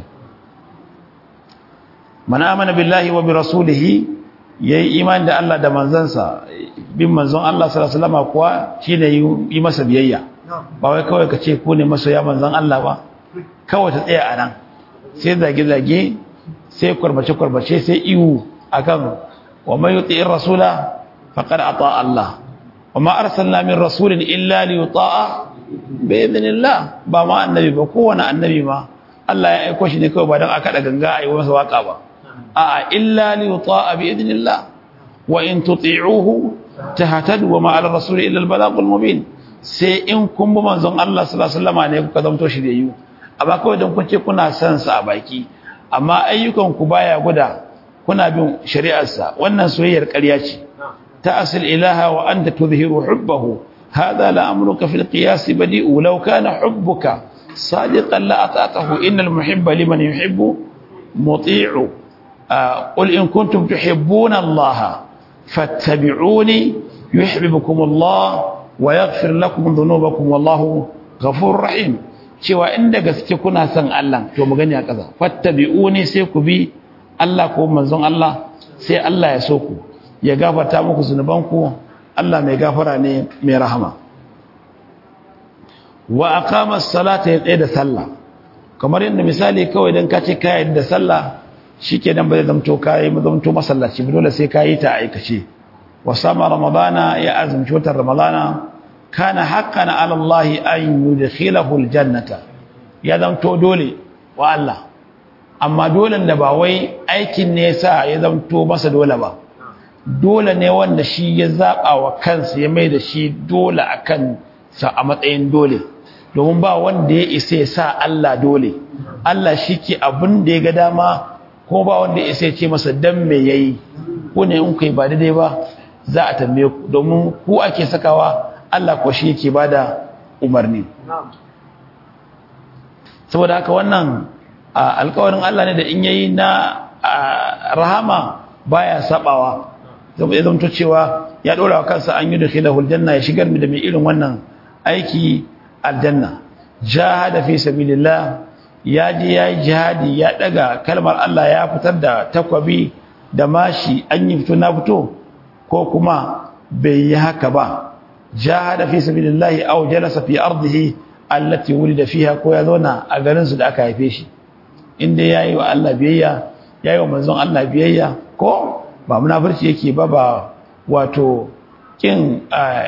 man amana billahi wa bi rasulihi yayi imani da Allah da manzansa bin manzon Allah sallallahu alaihi wasallam kuwa shine yi masa biyayya ba wai kawai ka ce ku ne masoya manzon Allah ba kawai ta tsaya a nan sai zage-zage sai kwarbace-kwarbace sai iwu akan wa mai yuti in rasula faƙar a ta'a Allah wa ma arsalna min rasulin illa li yuta'a bi idhnillah ba ma annabi ba kowane annabi ma Allah ya aiko shi ne kawai ba don aka da ganga a yi masa waka ba a'a illa li yuta'a bi idhnillah wa in tuti'uhu tahtadu wa ma ala rasuli illa al-balagul mubin sai in kun bi manzon Allah sallallahu alaihi wasallam ne kuka zamto shi da yiwu amma kawai don kun ce kuna son sa a baki amma ayyukan ku baya guda kuna bin shari'arsa wannan soyayyar ƙarya ce ta'asil ilaha wa anta tudhiru hubbahu hadha la amruka fil qiyas badi'u law kana hubbuka sadiqan la ata'tahu innal muhibba liman yuhibbu muti'u qul in kuntum tuhibbuna allaha fattabi'uni yuhibbukum allah wa yaghfir lakum dhunubakum wallahu ghafurur rahim cewa inda gaske kuna son Allah to mu gani a ƙasa fattabi'uni sai ku bi Allah ko manzon Allah sai Allah ya so ku ya gafarta muku zunubanku Allah mai gafara ne mai rahama wa aqama as-salata ya tsaye da sallah kamar yadda misali kawai dan ka ce ka da sallah shikenan ba zai zamto kai mu zamto masallaci ba dole sai ka yi ta aikace wa sama ramadana ya azumci watan ramadana kana haqqan ala Allah an yudkhilahu al-jannata ya zamto dole wa Allah amma dole da ba wai aikin ne yasa ya zamto masa dole ba dole ne wanda shi ya zaba wa kansa ya mai da shi dole akan sa a matsayin dole domin ba wanda ya isa ya sa Allah dole Allah shike abin da ya ga dama ko ba wanda ya isa ya ce masa dan me yayi ko ne in kai ba daidai ba za a tambaye ku domin ku ake sakawa Allah ko shi yake bada umarni saboda haka wannan alƙawarin Allah ne da in yayi na rahama baya sabawa zai zanto cewa ya dora wa kansa an yi da khilahul janna ya shigar mu da mai irin wannan aiki aljanna jahada fi sabilillah ya je ya yi jihadi ya daga kalmar Allah ya fitar da takwabi da mashi an yi fito na fito ko kuma bai yi haka ba jahada fi sabilillah aw jalasa fi ardihi allati wulida fiha ko ya zauna a garin su da aka haife shi inda yayi wa Allah biyayya yayi wa manzon Allah biyayya ko ba munafurci yake ba ba wato kin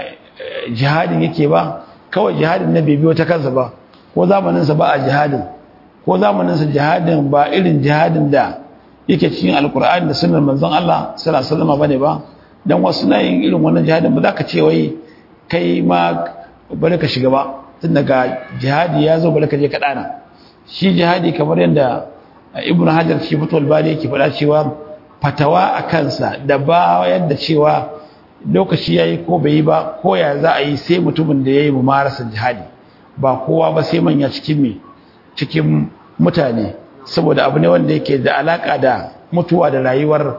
jihadin yake ba kawai jihadin na bai biyo ta kansa ba ko zamaninsa ba a jihadin ko zamaninsa jihadin ba irin jihadin da yake cikin alkur'ani da sunan manzon Allah sallallahu alaihi wasallam bane ba dan wasu na yin irin wannan jihadin ba za ka ce wai kai ma bari ka shiga ba tun daga jihadi ya zo bari ka je ka dana shi jihadi kamar yadda ibnu hajar shi fatul bari yake faɗa cewa fatawa a kansa da ba yadda cewa lokaci yayi ko bai yi ba ko ya za a yi sai mutumin da yayi mumarasa jihadi ba kowa ba sai manya cikin me cikin mutane saboda abu ne wanda yake da alaka da mutuwa da rayuwar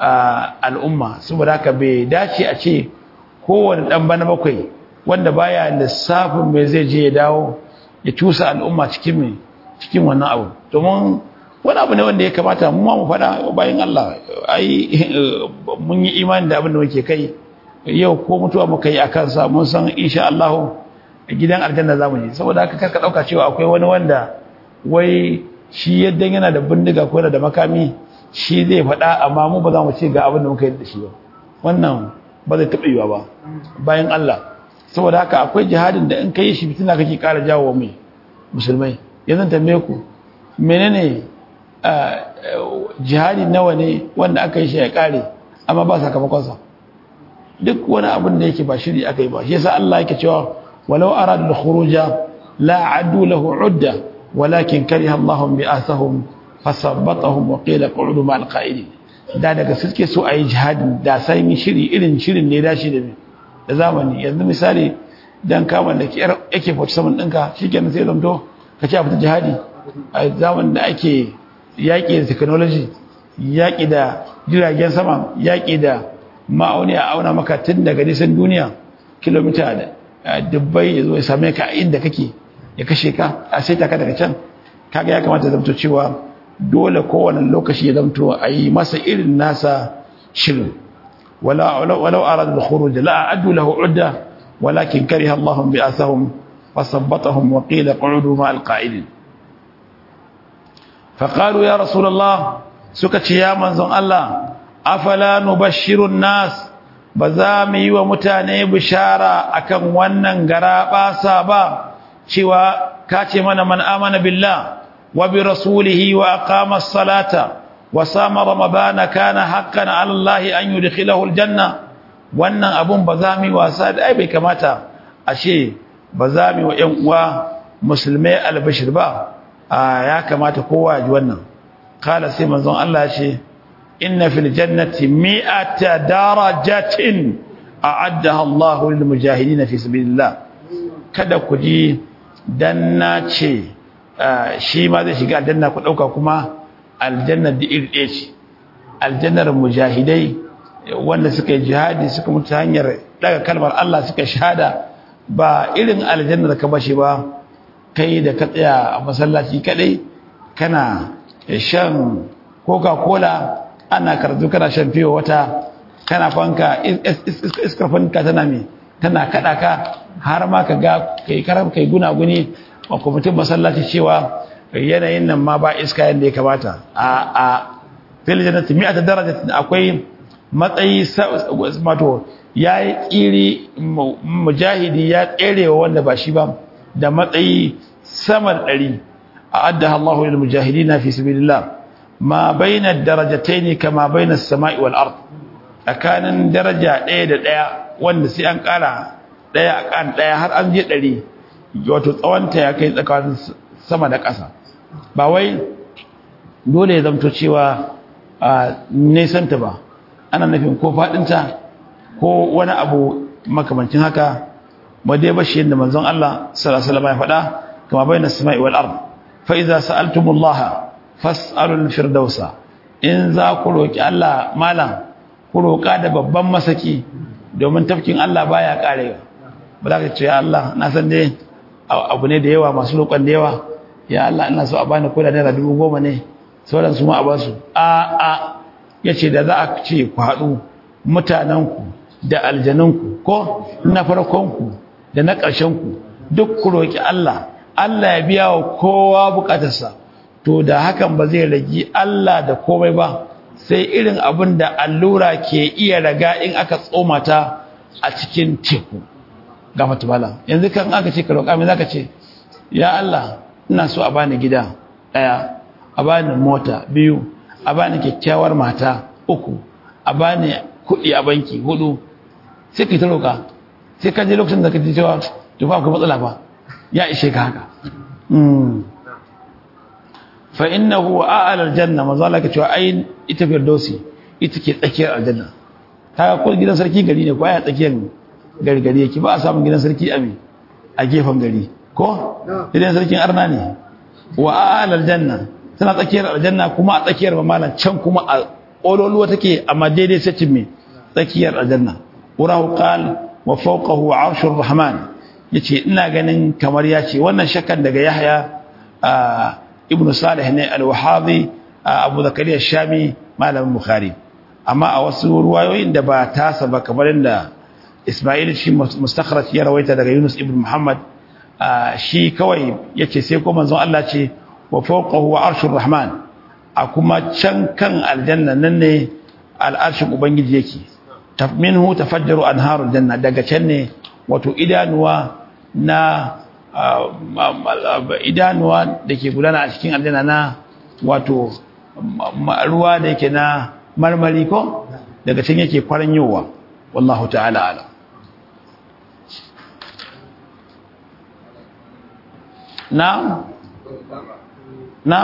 al'umma saboda haka bai dace a ce kowane dan bana bakwai wanda baya lissafin me zai je ya dawo ya tusa al'umma cikin me cikin wannan abu domin wani abu ne wanda ya kamata mu ma mu faɗa bayan Allah ai mun yi imani da abin da muke kai yau ko mutuwa muka yi akan sa mun san insha Allah gidan aljanna zamu je saboda haka karka dauka cewa akwai wani wanda wai shi yadda yana da bindiga ko yana da makami shi zai faɗa amma mu ba za mu ce ga abin da muka yi da shi ba wannan ba zai taɓa yiwa ba bayan Allah saboda haka akwai jihadin da in ka yi shi fitina kake ƙara jawo mai musulmai yanzu tambaye ku menene jihadi nawa ne wanda aka yi shi ya kare amma ba sakamakonsa duk wani abin da yake ba shiri aka yi ba shi yasa Allah yake cewa walau aradu al-khuruja la adu lahu udda walakin kariha Allah bi'athahum fasabbatahum wa qila qu'udu ma'al qa'idin da daga suke so ayi jihadi da sai yi shiri irin shirin ne dashi da da zamani yanzu misali dan kama da yake 47 ɗinka shikenan sai zamto kace a fita jihadi a zaman da ake yaƙi da technology yaƙi da jiragen sama yaƙi da ma'auni a auna maka tun daga nisan duniya kilomita da dubbai ya zo ya same ka inda kake ya kashe ka a sai ka daga can kaga ya kamata zamto cewa dole kowane lokaci ya zamto a yi masa irin nasa shirin walau aradu da khuruj la a'addu lahu udda walakin kariha Allahum bi'athahum fasabbatahum wa qila qu'udu ma'al qa'idin فقالوا يا رسول الله سكت يا منزون الله أفلا نبشر الناس بزامي ومتاني بشارة أكن ونن غرابا سابا شوى كاتمنا من آمن بالله وبرسوله وأقام الصلاة وصام رمضان كان حقا على الله أن يدخله الجنة wannan abun ba za mu yi wasa da ai bai kamata ashe ba za mu yi wa ƴan uwa musulmai albashir ba ya kamata kowa ji wannan kala sai manzon Allah ce inna fil jannati mi'ata darajatin a'addaha Allahu lil mujahidin fi sabilillah kada ku ji dan na ce shi ma zai shiga aljanna ku dauka kuma aljannar da iri ɗaya ce aljannar mujahidai wanda suka yi jihadi suka mutu hanyar daga kalmar Allah suka shahada ba irin aljannar ka bashi ba kai da ka tsaya a masallaci kadai kana shan coca-cola ana karatu kana shan fiye wata kana fanka iskar fanka tana mai tana kada ka har ma ka ga kai karam kai gunaguni a kwamitin masallaci cewa yanayin nan ma ba iska yadda ya kamata a a filijinati mi'a ta daraja akwai matsayi mato ya yi ƙiri mujahidi ya tserewa wanda ba shi ba da matsayi sama da ɗari a adda Allahu lil mujahidina fi sabilillah ma baina darajatayn kama baina as-sama'i wal ard tsakanin daraja ɗaya da ɗaya wanda sai an ƙara ɗaya a kan ɗaya har an je ɗari wato tsawonta ya kai tsakanin sama da ƙasa ba wai dole ya zamto cewa a nesanta ba ana nufin ko faɗinta ko wani abu makamancin haka ba dai bashi yadda manzon Allah sallallahu alaihi wasallam ya faɗa kama bayna as-sama'i wal ard fa idza sa'altumullaha fas'alul firdausa in za ku roki Allah malam ku roka da babban masaki domin tafkin Allah baya karewa ba za ka ce ya Allah na san dai abu ne da yawa masu roƙon da yawa ya Allah ina so a bani ko da naira dubu goma ne sauran su ma a basu a a yace da za a ce ku haɗu mutanenku da aljanunku ko na farkonku da na ƙarshenku duk ku roki Allah Allah ya biya wa kowa bukatarsa to da hakan ba zai ragi Allah da komai ba sai irin abin da allura ke iya raga in aka tsoma ta a cikin teku ga matubala yanzu kan aka ce ka roƙa mai zaka ce ya Allah ina so a bani gida ɗaya a bani mota biyu a bani kyakkyawar mata uku a bani kuɗi a banki hudu sai ka ta roƙa sai ka je lokacin da ka ji cewa to ba akwai matsala ba ya ishe ka haka fa innahu a'la aljanna manzo Allah ka cewa ai ita firdausi ita ke tsakiyar aljanna kaga ko gidan sarki gari ne ko ai tsakiyar gari gari yake ba a samun gidan sarki a me a gefen gari ko gidan sarkin arna ne wa a'la aljanna tana tsakiyar aljanna kuma a tsakiyar mamalan can kuma a ololuwa take amma daidai sai me tsakiyar aljanna urahu qal wa fawqahu 'arshur rahman yace ina ganin kamar yace wannan shakkan daga Yahya ibn Salih ne al-Wahabi Abu Zakariya Shami malamin Bukhari amma a wasu ruwayoyin da ba tasa ba kamar inda Ismail shi mustakhraj ya rawaita daga Yunus ibn Muhammad shi kawai yace sai ko manzon Allah ce wa fawqahu arshur rahman a kuma can kan aljanna nan ne al'arshin ubangiji yake minhu tafajjaru anharul janna daga can ne wato idanuwa na idanuwa da ke gudana a cikin aljanna na wato ruwa da yake na marmari ko daga can yake kwaranyowa wallahu ta'ala ala na na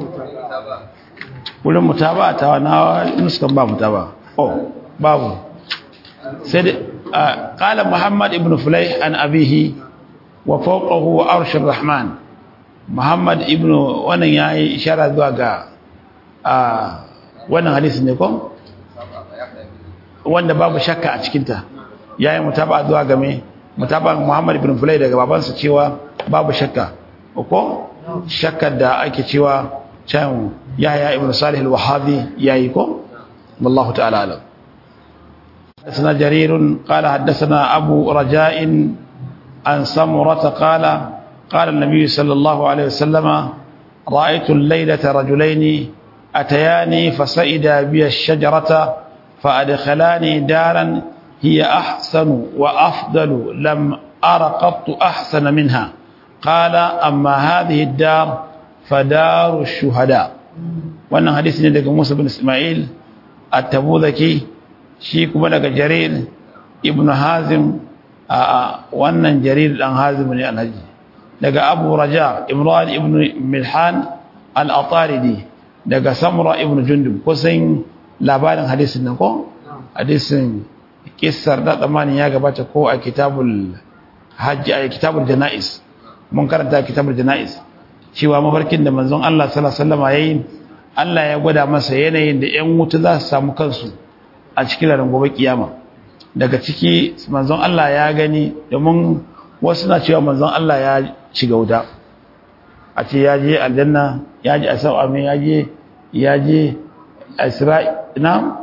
wurin mutaba ta na nuskan ba mutaba oh babu sai qala muhammad ibn fulayh an abihi wa fawqahu arshur rahman muhammad ibn wannan yayi ishara zuwa ga wannan hadisi ne ko wanda babu shakka a cikin ta yayi mutaba zuwa ga me mutaba muhammad ibn fulayh daga babansa cewa babu shakka ko shakkar da ake cewa can yahya ibn salih al-wahabi yayi ko wallahu ta'ala alam حدثنا جرير قال حدثنا أبو رجاء عن سمرة قال قال النبي صلى الله عليه وسلم رأيت الليلة رجلين أتياني فسئدا بي الشجرة فأدخلاني دارا هي أحسن وأفضل لم أر قط أحسن منها قال أما هذه الدار فدار الشهداء وأن حديث ندك موسى بن إسماعيل التبوذكي shi kuma daga jarir ibn hazim a wannan jarir dan hazim ne alhaji daga abu raja imran ibn milhan al-ataridi daga samura ibn jundub kusan labarin hadisin nan ko hadisin kissar da tsamanin ya gabata ko a kitabul hajji a kitabul jana'is mun karanta kitabul jana'is cewa mafarkin da manzon Allah sallallahu alaihi wasallam yayin Allah ya gwada masa yanayin da ƴan wuta za su samu kansu a cikin ranar gobe kiyama daga ciki manzon Allah ya gani domin wasu na cewa manzon Allah ya shiga wuta a ce ya je aljanna ya je asau amin ya je ya je isra'i na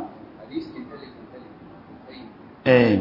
eh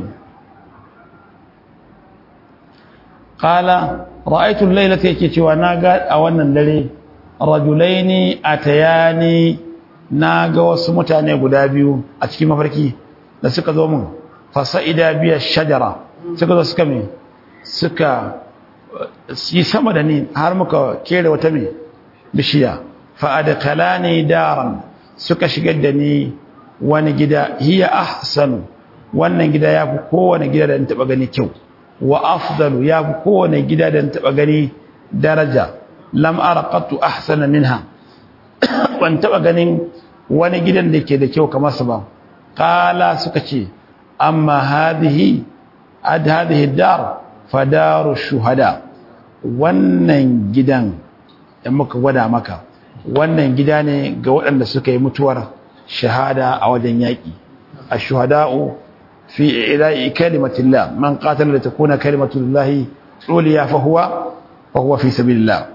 qala ra'aytu al-laylata yake cewa naga a wannan dare rajulaini atayani naga wasu mutane guda biyu a cikin mafarki da suka zo mun fasa'ida biya shajara suka zo suka me suka yi sama da ni har muka kere wata me bishiya fa adkhalani daran suka shigar da ni wani gida hiya ahsanu wannan gida yafi kowane gida da taba gani kyau wa afdalu yafi kowane gida da taba gani daraja lam ara qattu ahsana minha ban taba ganin wani gidan da ke da kyau kamar sa ba qala suka ce amma hadhihi ad hadhihi dar fadaru shuhada wannan gidan da muka gwada maka wannan gida ne ga waɗanda suka yi mutuwar shahada a wajen yaƙi ash-shuhada'u fi ila'i kalimatillah man qatala li takuna kalimatullahi uliya fa huwa fa huwa fi sabilillah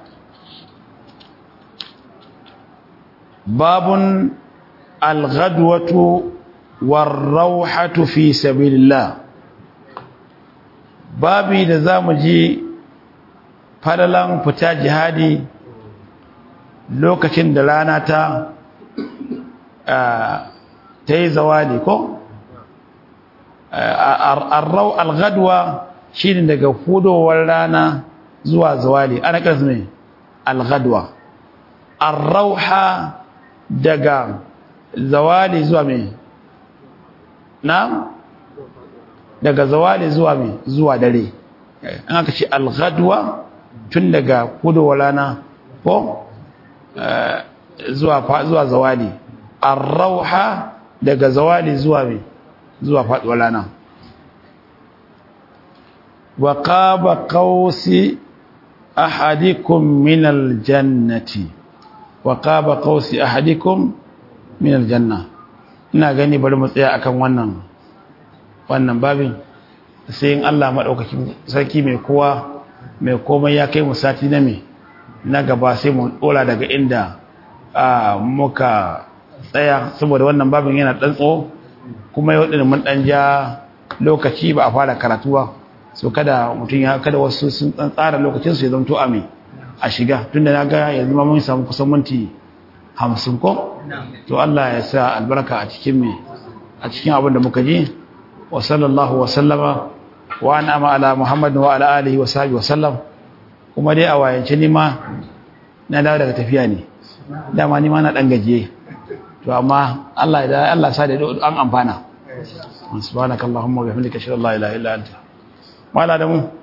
babun al-ghadwatu war-rawhatu fi sabilillah babi da zamu ji fadalan fita jihadi lokacin da rana ta ta yi zawali ko arrau alghadwa shine daga hudowar rana zuwa zawali ana kasu ne alghadwa arrauha daga zawali zuwa me na daga zawali zuwa me zuwa dare an aka ce alghadwa tun daga hudowar rana ko zuwa zuwa zawali arrauha daga zawali zuwa me zuwa faduwar rana wa qaba qausi ahadikum min aljannati wa qaba qausi ahadikum min aljanna ina gani bari mu tsaya akan wannan wannan babin sai in Allah madaukakin sarki mai kowa mai komai ya kai mu sati na me na gaba sai mu dora daga inda muka tsaya saboda wannan babin yana dan tso kuma yau din mun dan ja lokaci ba a fara karatu ba so kada mutun ya kada wasu sun dan tsara lokacin su ya zanto a me a shiga tunda naga yanzu ma mun samu kusan minti 50 ko to Allah ya sa albarka a cikin me a cikin abin da muka ji wa sallallahu wa sallama wa an'ama ala muhammad wa ala alihi wa sahbihi wa sallam kuma dai a wayance ni ma na dawo daga tafiya ne dama ni ma na dan gajiye to amma Allah da Allah sa da an amfana subhanakallahumma wa bihamdika ashhadu an la ilaha illa anta mala da mu